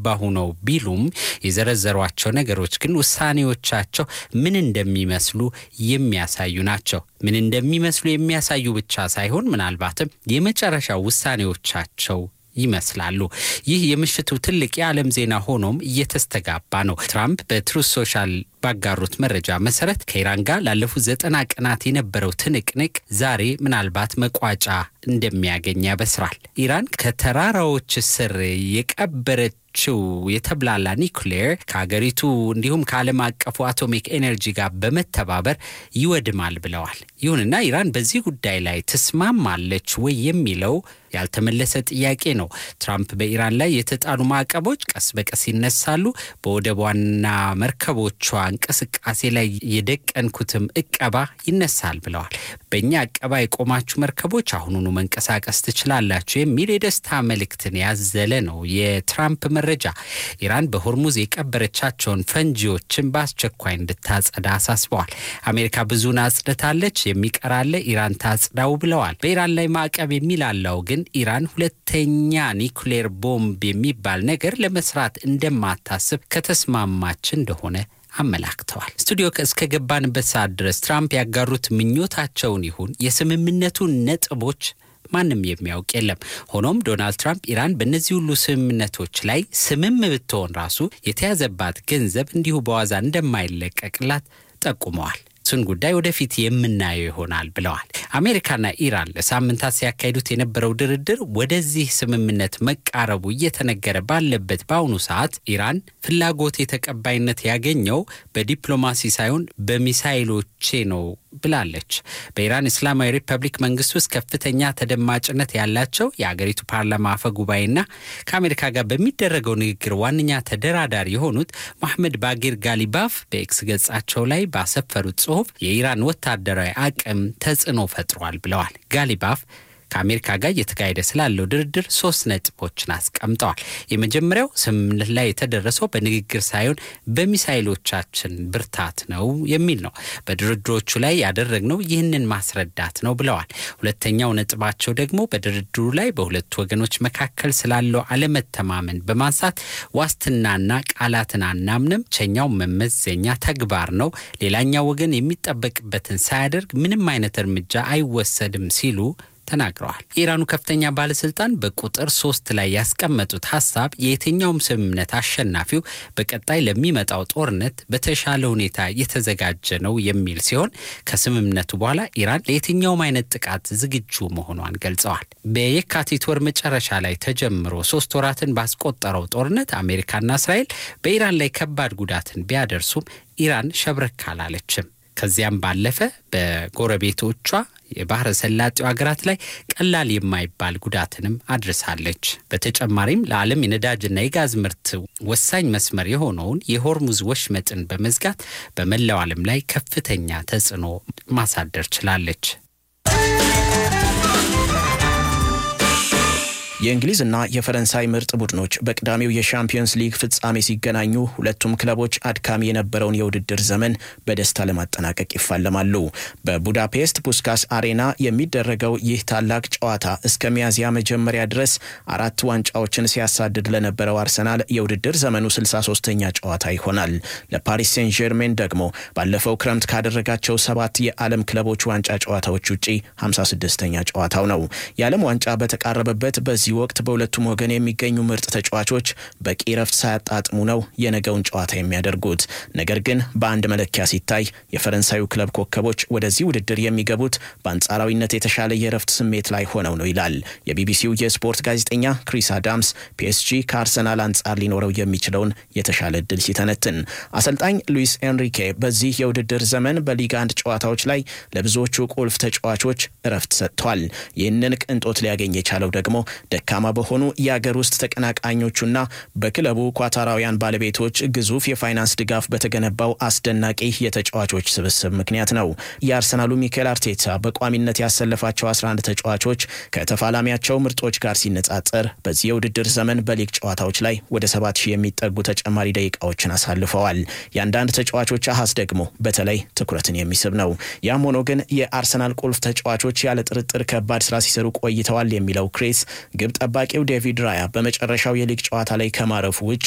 እየገነባሁ ነው ቢሉም የዘረዘሯቸው ነገሮች ግን ውሳኔዎቻቸው ምን እንደሚመስሉ የሚያሳዩ ናቸው። ምን እንደሚመስሉ የሚያሳዩ ብቻ ሳይሆን ምናልባትም የመጨረሻ ውሳኔዎቻቸው ይመስላሉ። ይህ የምሽቱ ትልቅ የዓለም ዜና ሆኖም እየተስተጋባ ነው። ትራምፕ በትሩዝ ሶሻል ባጋሩት መረጃ መሰረት ከኢራን ጋር ላለፉት ዘጠና ቀናት የነበረው ትንቅንቅ ዛሬ ምናልባት መቋጫ እንደሚያገኝ ያበስራል። ኢራን ከተራራዎች ስር የቀበረችው የተብላላ ኒውክሌር ከሀገሪቱ እንዲሁም ከዓለም አቀፉ አቶሚክ ኤነርጂ ጋር በመተባበር ይወድማል ብለዋል። ይሁንና ኢራን በዚህ ጉዳይ ላይ ትስማማለች ወይ የሚለው ያልተመለሰ ጥያቄ ነው። ትራምፕ በኢራን ላይ የተጣሉ ማዕቀቦች ቀስ በቀስ ይነሳሉ፣ በወደቧና መርከቦቿ እንቅስቃሴ ላይ የደቀንኩትም እቀባ ይነሳል ብለዋል። በእኛ እቀባ የቆማችሁ መርከቦች አሁኑኑ መንቀሳቀስ ትችላላችሁ የሚል የደስታ መልእክትን ያዘለ ነው የትራምፕ መረጃ። ኢራን በሆርሙዝ የቀበረቻቸውን ፈንጂዎችን በአስቸኳይ እንድታጸዳ አሳስበዋል። አሜሪካ ብዙን አጽድታለች፣ የሚቀራለ ኢራን ታጽዳው ብለዋል። በኢራን ላይ ማዕቀብ የሚላለው ግን ኢራን ሁለተኛ ኒውክሌር ቦምብ የሚባል ነገር ለመስራት እንደማታስብ ከተስማማች እንደሆነ አመላክተዋል። ስቱዲዮ እስከገባንበት ሰዓት ድረስ ትራምፕ ያጋሩት ምኞታቸውን ይሁን የስምምነቱን ነጥቦች ማንም የሚያውቅ የለም። ሆኖም ዶናልድ ትራምፕ ኢራን በእነዚህ ሁሉ ስምምነቶች ላይ ስምም ብትሆን ራሱ የተያዘባት ገንዘብ እንዲሁ በዋዛ እንደማይለቀቅላት ጠቁመዋል። እሱን ጉዳይ ወደፊት የምናየው ይሆናል ብለዋል። አሜሪካና ኢራን ለሳምንታት ሲያካሂዱት የነበረው ድርድር ወደዚህ ስምምነት መቃረቡ እየተነገረ ባለበት በአሁኑ ሰዓት ኢራን ፍላጎት የተቀባይነት ያገኘው በዲፕሎማሲ ሳይሆን በሚሳይሎቼ ነው ብላለች። በኢራን እስላማዊ ሪፐብሊክ መንግስት ውስጥ ከፍተኛ ተደማጭነት ያላቸው የአገሪቱ ፓርላማ አፈ ጉባኤና ከአሜሪካ ጋር በሚደረገው ንግግር ዋነኛ ተደራዳሪ የሆኑት መሐመድ ባጌር ጋሊባፍ በኤክስ ገጻቸው ላይ ባሰፈሩት ጽሁፍ የኢራን ወታደራዊ አቅም ተጽዕኖ ፈጥሯል ብለዋል። ጋሊባፍ ከአሜሪካ ጋር እየተካሄደ ስላለው ድርድር ሶስት ነጥቦችን አስቀምጠዋል። የመጀመሪያው ስምምነት ላይ የተደረሰው በንግግር ሳይሆን በሚሳይሎቻችን ብርታት ነው የሚል ነው። በድርድሮቹ ላይ ያደረግነው ይህንን ማስረዳት ነው ብለዋል። ሁለተኛው ነጥባቸው ደግሞ በድርድሩ ላይ በሁለቱ ወገኖች መካከል ስላለው አለመተማመን በማንሳት ዋስትናና ቃላትን አናምንም፣ ብቸኛው መመዘኛ ተግባር ነው፣ ሌላኛው ወገን የሚጠበቅበትን ሳያደርግ ምንም አይነት እርምጃ አይወሰድም ሲሉ ተናግረዋል። የኢራኑ ከፍተኛ ባለስልጣን በቁጥር ሶስት ላይ ያስቀመጡት ሀሳብ የየትኛውም ስምምነት አሸናፊው በቀጣይ ለሚመጣው ጦርነት በተሻለ ሁኔታ የተዘጋጀ ነው የሚል ሲሆን ከስምምነቱ በኋላ ኢራን ለየትኛውም አይነት ጥቃት ዝግጁ መሆኗን ገልጸዋል። በየካቲት ወር መጨረሻ ላይ ተጀምሮ ሶስት ወራትን ባስቆጠረው ጦርነት አሜሪካና እስራኤል በኢራን ላይ ከባድ ጉዳትን ቢያደርሱም ኢራን ሸብረክ አላለችም። ከዚያም ባለፈ በጎረቤቶቿ የባህረ ሰላጤው ሀገራት ላይ ቀላል የማይባል ጉዳትንም አድርሳለች። በተጨማሪም ለዓለም የነዳጅና የጋዝ ምርት ወሳኝ መስመር የሆነውን የሆርሙዝ ወሽመጥን በመዝጋት በመላው ዓለም ላይ ከፍተኛ ተጽዕኖ ማሳደር ችላለች። የእንግሊዝና የፈረንሳይ ምርጥ ቡድኖች በቅዳሜው የሻምፒዮንስ ሊግ ፍጻሜ ሲገናኙ ሁለቱም ክለቦች አድካሚ የነበረውን የውድድር ዘመን በደስታ ለማጠናቀቅ ይፋለማሉ። በቡዳፔስት ፑስካስ አሬና የሚደረገው ይህ ታላቅ ጨዋታ እስከ ሚያዝያ መጀመሪያ ድረስ አራት ዋንጫዎችን ሲያሳድድ ለነበረው አርሰናል የውድድር ዘመኑ 63ኛ ጨዋታ ይሆናል። ለፓሪስ ሴን ጀርሜን ደግሞ ባለፈው ክረምት ካደረጋቸው ሰባት የዓለም ክለቦች ዋንጫ ጨዋታዎች ውጪ 56ኛ ጨዋታው ነው። የዓለም ዋንጫ በተቃረበበት በዚህ ወቅት በሁለቱም ወገን የሚገኙ ምርጥ ተጫዋቾች በቂ ረፍት ሳያጣጥሙ ነው የነገውን ጨዋታ የሚያደርጉት። ነገር ግን በአንድ መለኪያ ሲታይ የፈረንሳዩ ክለብ ኮከቦች ወደዚህ ውድድር የሚገቡት በአንጻራዊነት የተሻለ የረፍት ስሜት ላይ ሆነው ነው ይላል የቢቢሲው የስፖርት ጋዜጠኛ ክሪስ አዳምስ ፒኤስጂ ከአርሰናል አንጻር ሊኖረው የሚችለውን የተሻለ እድል ሲተነትን። አሰልጣኝ ሉዊስ ኤንሪኬ በዚህ የውድድር ዘመን በሊግ አንድ ጨዋታዎች ላይ ለብዙዎቹ ቁልፍ ተጫዋቾች እረፍት ሰጥቷል። ይህንን ቅንጦት ሊያገኝ የቻለው ደግሞ ደካማ በሆኑ የአገር ውስጥ ተቀናቃኞቹና በክለቡ ኳታራውያን ባለቤቶች ግዙፍ የፋይናንስ ድጋፍ በተገነባው አስደናቂ የተጫዋቾች ስብስብ ምክንያት ነው። የአርሰናሉ ሚካኤል አርቴታ በቋሚነት ያሰለፋቸው 11 ተጫዋቾች ከተፋላሚያቸው ምርጦች ጋር ሲነጻጸር በዚህ የውድድር ዘመን በሊግ ጨዋታዎች ላይ ወደ 7000 የሚጠጉ ተጨማሪ ደቂቃዎችን አሳልፈዋል። የአንዳንድ ተጫዋቾች አሃዝ ደግሞ በተለይ ትኩረትን የሚስብ ነው። ያም ሆኖ ግን የአርሰናል ቁልፍ ተጫዋቾች ያለ ጥርጥር ከባድ ስራ ሲሰሩ ቆይተዋል የሚለው ክሬስ ግብ ጠባቂው ዴቪድ ራያ በመጨረሻው የሊግ ጨዋታ ላይ ከማረፉ ውጭ